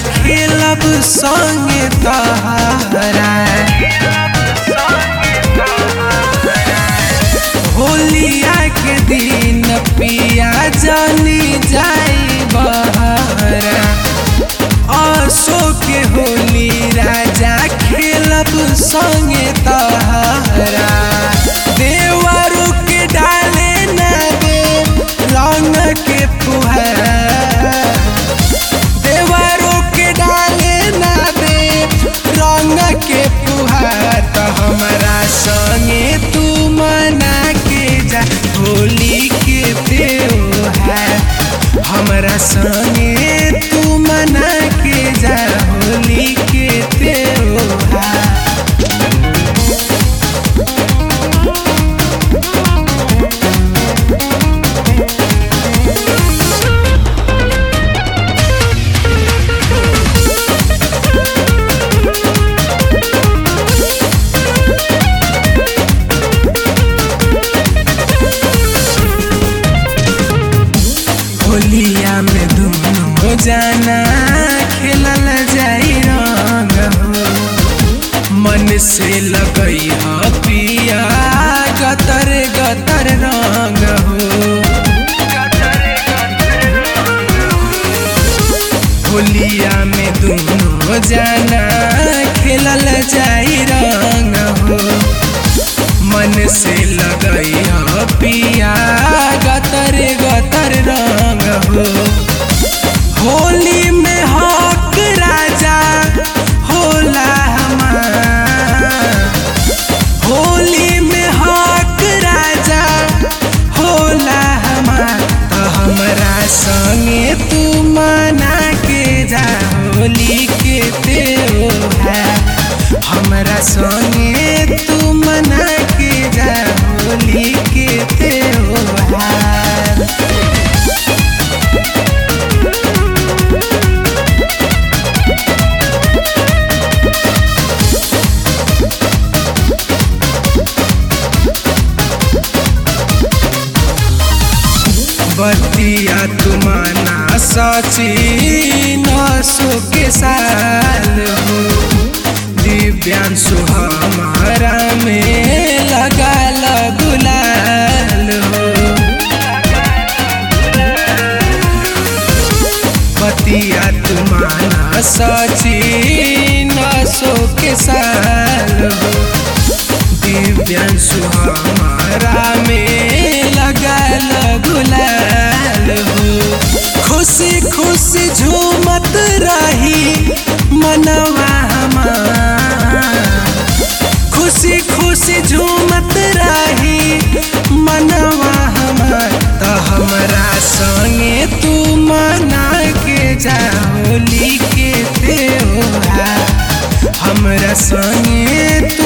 खेलब संगे तहरा होलिया के दिन पिया जानी जाई बहरा असो के होली राजा खेलब संगे तहरा देवरू के डाले न दे रंग के फुहारा देवरू के डाले न दे रंग के फुहार तो हमारा संगे तू मना के जा होली के त्योहार हमरा संगे तू मना के जा होली के त्योहार होलिया में दोनों जाना खेलल जाई रंग हो मन से लगई ह पिया गतर गतर रंग हो होलिया में दोनों जाना खेलल जाई रंग हो मन से लगई ह पिया गतर गतर रंग हो होली में हक राजा होला हमार होली में हक राजा होला हमार तो हमरा संगे तू मना के जा होली के त्योहार हमरा संगे तू मना के जा होली के त्योहार बतिया तुमाना सची नसो के साल हो दिव्यांशु हमारा में लगा गुलाल हो बतिया तुमाना सची नसो के साल हो दिव्यांशु हमारा में लगल गुलाल हो खुशी खुशी झूमत रही मनवा हमार खुशी खुशी झूमत रही मनवा हमार तो हमरा संगे तू मना के जा होली के त्योहार हमरा संगे तू